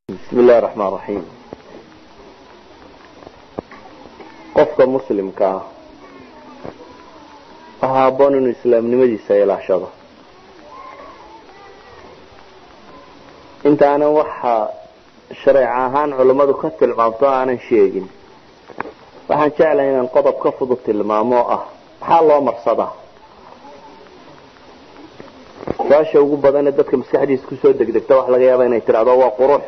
bismi illahi raxmaan raxiim qofka muslimka ah waxaa haboon inuu islaamnimadiisa ilaashado intaanan waxa shareec ahaan culammadu ka tilmaamto aanan sheegin waxaan jeclahay inaan qodob ka fudud tilmaamo oo ah maxaa loo marsadaa su-aasha ugu badanee dadka maskaxdiisa kusoo degdegta waxa laga yaaba inay tidhahdo waa qurux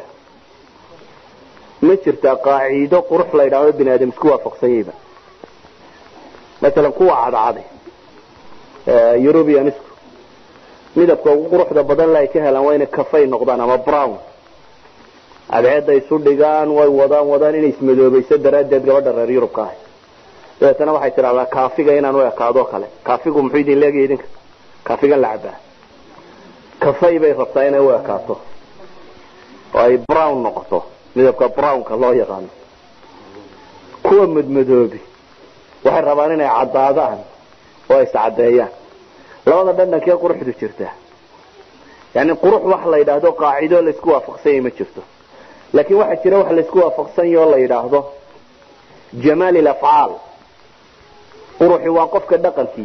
ma jirtaa qaaciido qurux la yidhahdo bini aadam isku waafaqsanyayba masalan kuwa cadcade eurubianisku midabka ugu quruxda badan la ay ka helaan waa inay kafay noqdaan ama brown cadceedda isu dhigaan way wadaan wadaan inay ismadoobayso daraaddeed gabadha reer yurubka ahay dabeetana waxay tidhahdaa kaafiga inaan u ekaado kale kaafigu muxuu idin leegaya idinka kaafigan la cabaa kafay bay rabtaa inay u ekaato oo ay brown noqoto midabka brownka loo yaqaano kuwa madmadoobi waxay rabaan inay caddaadaan oo ay iscadeeyaan labada dhandhankee quruxdu jirtaa yani qurux wax la yidhaahdo qaacido laysku waafaqsanyay ma jirto laakiin waxaa jira wax laysku waafaqsanya oo la yidhaahdo jamaal ilafcaal quruxi waa qofka dhaqankii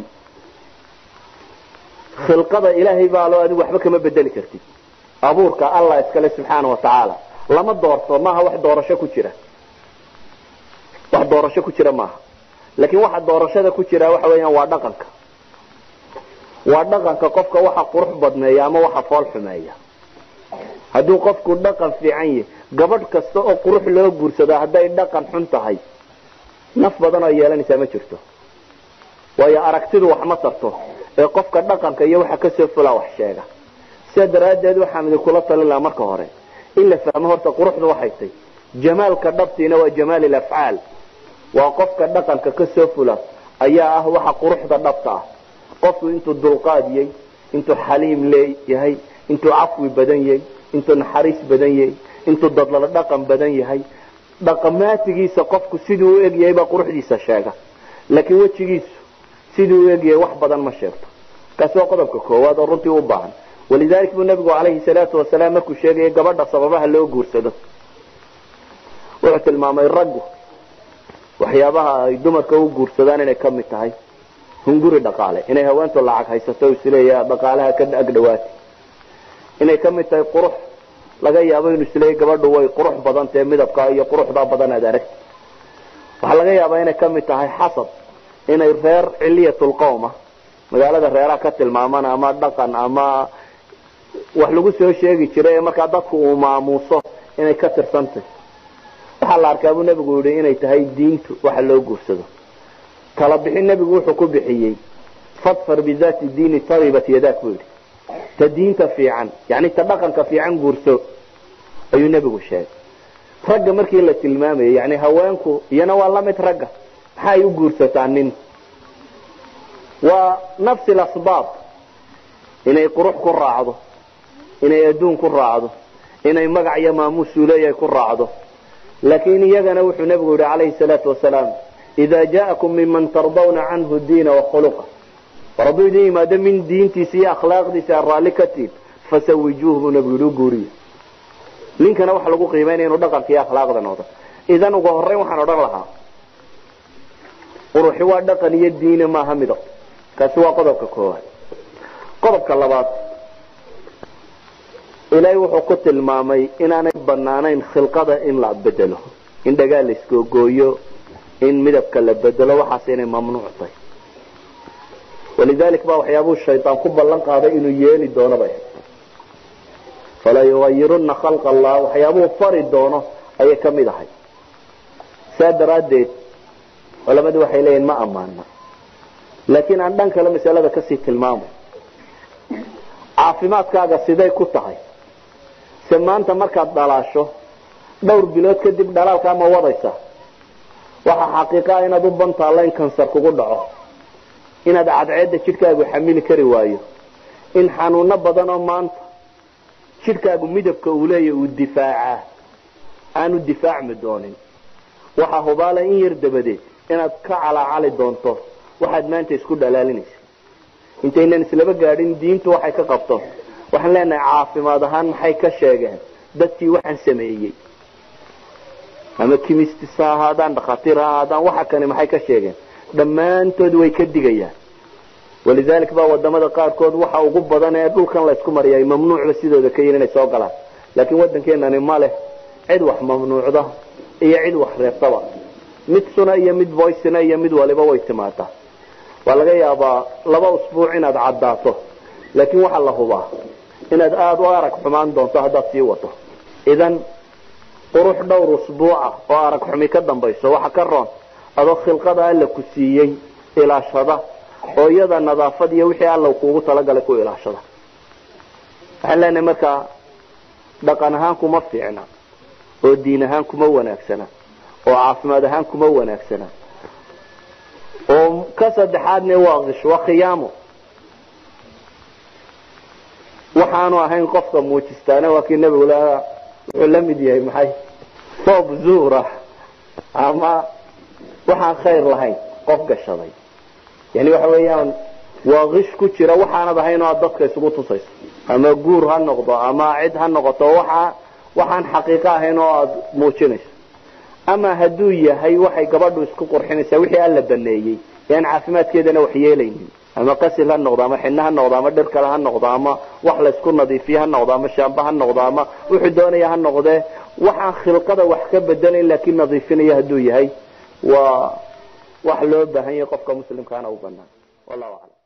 khilqada ilaahay baa loo adigu waxba kama bedeli kartid abuurka allah iskale subxaana watacaala lama doorto maaha wax doorasho ku jira wax doorasho ku jira maaha laakiin waxa doorashada ku jira waxa weeyaan waa dhaqanka waa dhaqanka qofka waxa qurux badneeya ama waxa fool xumeeya hadduu qofku dhaqan fiican yahy gabadh kasta oo qurux loo guursado hadday dhaqan xun tahay naf badan oo yeelanaysaa ma jirto waayo aragtidu wax ma tarto ee qofka dhaqanka iyo waxa kasoo fulaa wax sheega sidaa daraaddeed waxaan idinkula talin lahaa marka hore in la fahmo horta quruxdu waxay tay jamaalka dhabtiina waa jamaal ilafcaal waa qofka dhaqanka kasoo fula ayaa ah waxa quruxda dhabta ah qofku intuu dulqaadiyey intuu xaliim leeyahay intuu cafwi badan yahay intuu naxariis badan yahay intuu dadlala dhaqan badan yahay dhaqamaatigiisa qofku siduu u egyahay baa quruxdiisa sheega laakiin wejigiisu siduu u egyahay wax badan ma sheegto kaasi waa qodobka koowaad oo runtii u baahan walidalik buu nabigu calayhi salaatu wasalaam markuu sheegaya gabadha sababaha loo guursado wuxuu tilmaamay raggu waxyaabaha ay dumarka u guursadaan inay ka mid tahay hunguri dhaqaale inay haweentu lacag haysato isleeya dhaqaalaha ka agdhawaati inay ka mid tahay qurux laga yaabo inuu isleeya gabadhu way qurux badan tahe midabka iyo quruxdaa badan aad aragti waxaa laga yaabaa inay ka mid tahay xasab inay reer ciliyatulqowma magaalada reeraha ka tilmaaman ama dhaqan ama wax lagu soo sheegi jiray ee markaa dadku uu maamuuso inay ka tirsantay waxaa la arkaa buu nebigu yihi inay tahay diintu waxa loo guursado tala bixin nebigu wuxuu ku bixiyey fadfar bidaati diini taribat yadaak buu yidhi ta diinta fiican yani ta dhaqanka fiican guurso ayuu nebigu sheegay ragga markii la tilmaamayay yani haweenku iyana waa la mid ragga maxaa ay u guursataa nin waa nafsi lasbaab inay qurux ku raacdo inay adduun ku raacdo inay magac iyo maamuus uleeyahay ku raacdo laakiin iyagana wuxuu nebigu yihi calayhi salaatu wasalaam ida jaakum minman tardawna canhu diina wakhuluqa war hadduu idin yimaado min diintiisa iyo akhlaaqdiisa aad raalli ka tiid fasawijuuh buu nebigu yihi u guuriya ninkana waxa lagu qiimaynaya inuu dhaqanka iyo akhlaaqda noqdo idan ugu horeyn waxaan odhan lahaa quruxi waa dhaqan iyo diina maaha midab kaasi waa qodobka koowaad qodobka labaad ilaahay wuxuu ku tilmaamay inaanay banaanayn khilqada in la bedelo in dhagaa la iskoogooyo in midabka la bedelo waxaas inay mamnuuc tahay walidalik baa waxyaabuu shaydaan ku ballan qaaday inuu yeeli doono bay fala yugayiruna khalqa allah waxyaabuu fari doono ayay ka mid ahay saa daraaddeed culamadu waxay leeyihin ma ammaana laakiin aan dhan kale masalada kasii tilmaamay caafimaadkaaga siday ku tahay se maanta markaad dhalaasho dhowr bilood kadib dhalaalkaa ma wadaysa waxaa xaqiiqaa inaad u bantaalla in kansar kugu dhaco inaad cadceedda jidhkaagu xamili kari waayo in xanuuno badan oo maanta jidhkaagu midabka uu leeya uu difaacaa aanu difaacmi doonin waxaa hubaala in yar dabadeed inaad ka calaacali doonto waxaad maanta isku dhalaalinaysa intaynan islaba gaadhin diintu waxay ka qabto waxaan leenahay caafimaad ahaan maxay ka sheegeen dadkii waxaan sameeyey ama kimistis ha ahaadaan dhakhaatiir ha ahaadaan waxa kani maxay ka sheegeen dhammaantood way ka digayaan walidalik baa wadamada qaarkood waxa ugu badan ee dhulkan laysku mariyay mamnuucba sidooda ka yihin inay soo galaan laakiin waddankeenani ma leh cid wax mamnuucda iyo cid wax reebtaba mid suna iyo mid boysina iyo mid waliba way timaadaa waa laga yaabaa laba usbuuc inaad caddaato laakiin waxaa la hubaa inaad aada u arag xumaan doonto haddaad sii wato idan qurux dhowr usbuuca oo arag xumi ka dambayso waxa ka roon adoo khilqada alla ku siiyey ilaashada oo iyada nadaafad iyo wixii alla kuugu talagalay ku ilaashada waxaan leenahay markaa dhaqan ahaan kuma fiicna oo diin ahaan kuma wanaagsana oo caafimaad ahaan kuma wanaagsana oo ka saddexaadne waa kish waa khiyaamo waxaanu ahayn qofka muujistaana waa kii nebigu lahaa wuxuu la mid yahay maxay soob zuura ama waxaan khayr lahayn qof gashaday yani waxa weeyaan waa kish ku jira waxaanad ahayn oo aad dadka isugu tusayso ama guur ha noqdo ama cid ha noqoto waxa waxaan xaqiiqo ahayn oo aada muujinayso ama hadduu yahay waxay gabadhu isku qurxinaysaa wixii alla baneeyey yaan caafimaadkeedana wax yeelaynin ama qasil ha noqdo ama xidno ha noqdo ama dhir kale ha noqdo ama wax laysku nadiifiye ha noqdo ama shaamba ha noqdo ama wuxuu doonaya ha noqdee waxaan khilqada wax ka bedelayn laakiin nadiifinaya hadduu yahay waa wax loo baahan yahay qofka muslimkaana u banaan wallahu aclam